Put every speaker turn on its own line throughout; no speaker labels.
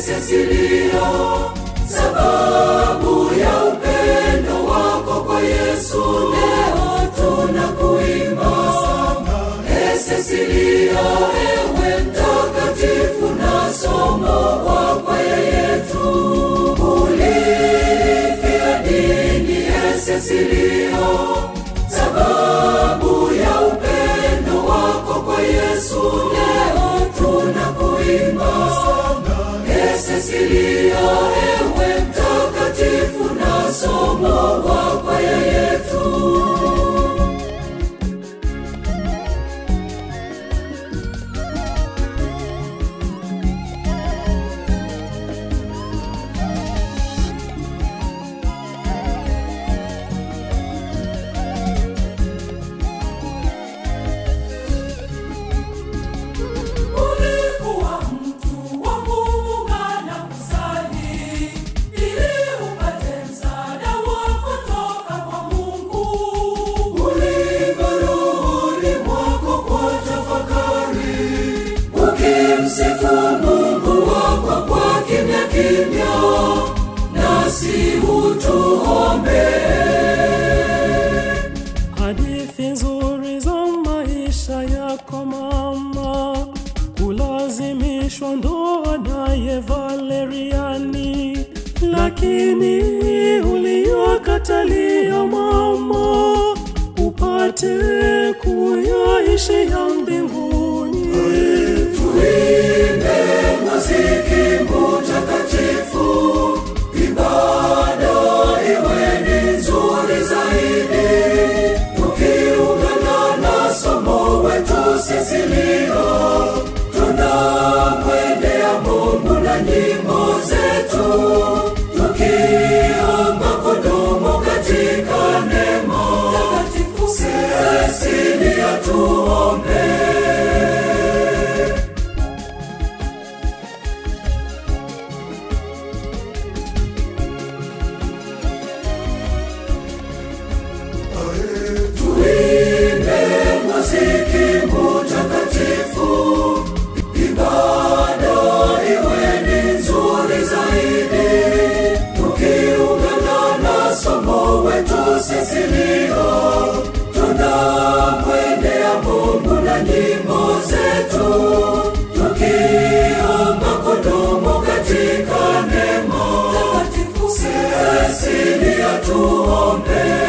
Cecilia, sababu ya upendo wako kwa Yesu leo tunakuimba. E Cecilia, ewe mtakatifu na somo wa kwaya yetu, ulifia dini. E Cecilia, sababu ya upendo wako kwa Yesu leo tunakuimba. E Cecilia, ewe mtakatifu na somo wa kwaya yetu. Ulikuwa mtu wa kufunga na kusali, ili upate msaada wa kutoka kwa Mungu. Ulibaruni mwako kwa tafakari, ukimsifu Mungu wako kwa kimya kimya, nasi utuombee.
Hadithi nzuri za maisha yako mama, kulazimishwa ndoa naye Valeriani, lakini uliyokatalia mama, upate kuyaishi ya mbinguni.
Tuimbe muziki mtakatifu, ibada iwe ni nzuri zaidi, tukiungana na somo wetu Sisilia, tunamwendea Mungu na nyimbo zetu, tukiomba kudumu katika neema takatifu. Sisilia, tuombee. Tuimbe muziki mtakatifu, ibada iwe ni nzuri zaidi, tukiungana na somo wetu Sisilia, tunamwendea Mungu na nyimbo zetu, tukiomba kudumu katika neema takatifu. Sisilia, tuombee.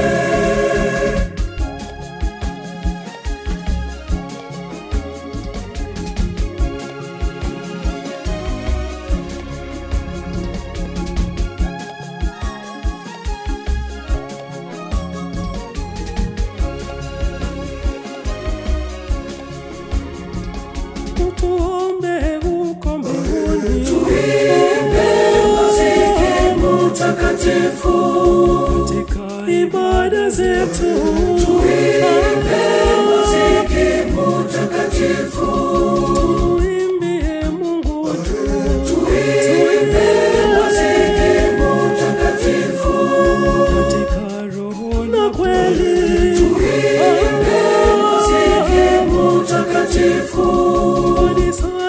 Utuombe huko mbinguni.
Tuimbe muziki mtakatifu,
katika ibada zetu.
tuimbe muziki mtakatifu,
Tuimbie Mungu wetu.
tuimbe muziki mtakatifu,
katika roho na kweli.
tuimbe muziki mtakatifu,
Kanisa